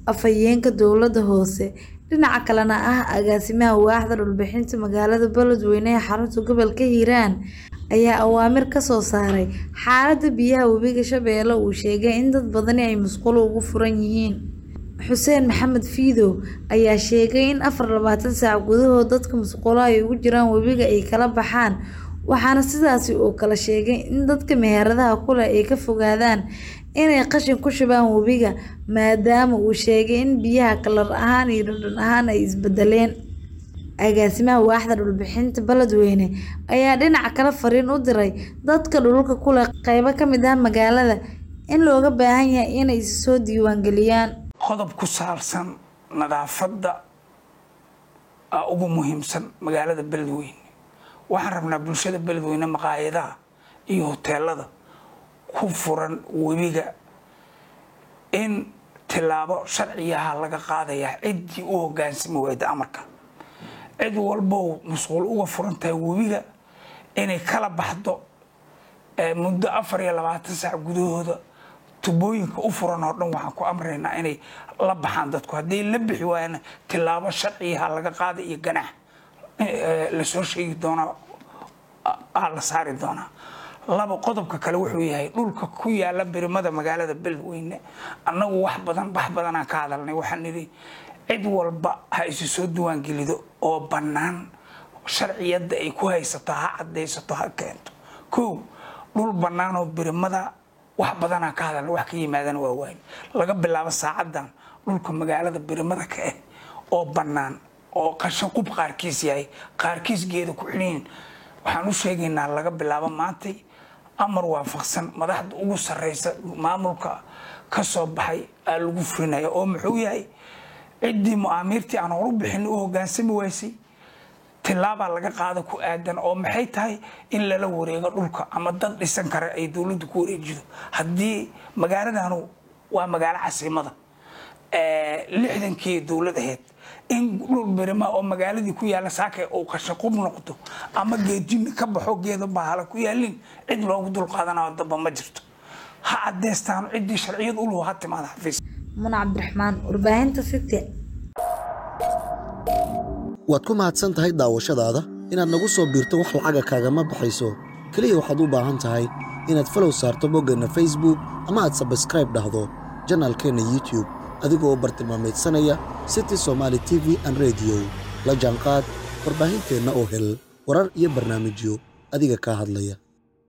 afhayeenka dowladda hoose dhinaca kalena ah agaasimaha waaxda dhulbixinta magaalada beledweyne ee xarunta gobolka hiiraan ayaa awaamir kasoo saaray xaalada biyaha webiga shabeelle uu sheegay in dad badani ay musqulo ugu furan yihiin xuseen maxamed fiidow ayaa sheegay in afar labaatan saac gudahood dadka musqulo ay ugu jiraan webiga ay kala baxaan waxaana sidaasi uu kala sheegay in dadka meheradaha kuleh ay ka fogaadaan inay qashin ku shubaan webiga maadaama uu sheegay in biyaha kalar ahaan iyo dhadhan ahaan ay isbedeleen agaasimaha waaxda dhulbixinta beledweyne ayaa dhinaca kale fariin u diray dadka dhulka kuleh qeybo kamid ah magaalada in looga baahan yahay inay is soo diiwaangeliyaan qodob ku saabsan nadaafadda ugu muhiimsan magaalada beledweyne waxaan rabnaa bulshada beledweyne maqaayadaha iyo hoteelada ku furan webiga in tilaabo sharciyaha laga qaadayaa ciddii u hogaansami wayda amarka cid walbow masquul uga furan tahay webiga inay kala baxdo muddo afar iyo labaatan saac gudahooda tubooyinka u furan oo dhan waxaan ku amraynaa inay la baxaan dadku haddii la bixi waayana tilaabo sharciyaha laga qaada iyo ganax lasoo sheegi doonaa la saari doonaa laba qodobka kale wuxuu yahay dhulka ku yaala birimada magaalada beledweyne annagu wax badan bax badanaan ka hadalnay waxaan nidhi cid walba ha isu soo diiwaangelido oo bannaan sharciyadda ay ku haysato ha cadaysato ha keento kow dhul bannaan oo birimada wax badanaan ka hadalnay wax ka yimaadana waa waayn laga bilaabo saacadan dhulka magaalada birimada ka ah oo bannaan oo qashin qub qaarkiis yahay qaarkiis geeda ku xidhiin waxaan u sheegaynaa laga bilaabo maantay amar waafaqsan madaxda ugu sarreysa maamulka ka soo baxay aa lagu furinaya oo muxuu yahay ciddii mu'aamiirtii aan horu bixin u hogaansami waysay tilaabaa laga qaada ku aadan oo maxay tahay in lala wareego dhulka ama dad dhisan kara ay dowladdu ku wareejido haddii magaaladanu waa magaalo casiimada lixdankii dowlad ahayd in dhul birima oo magaaladii ku yaalla saaka uu qashaqub noqdo ama geedjimi ka baxo geedo bahala ku yaalin cid loogu dulqaadanayo damba ma jirto ha cadeystaan ciddii sharciyad u lahu ha timaada xafiis muna cabdiraxmaan warbaahinta city waad ku mahadsan tahay daawashadaada inaad nagu soo biirto wax lacaga kaagama baxayso keliya waxaad u baahan tahay inaad falow saarto boggeenna facebook ama aad sabskraib dhahdo janaalkeenna youtube adigoo u bartilmaamaydsanaya city somaali t v an rediyo la jaanqaad warbaahinteenna oo hel warar iyo barnaamijyo adiga kaa hadlaya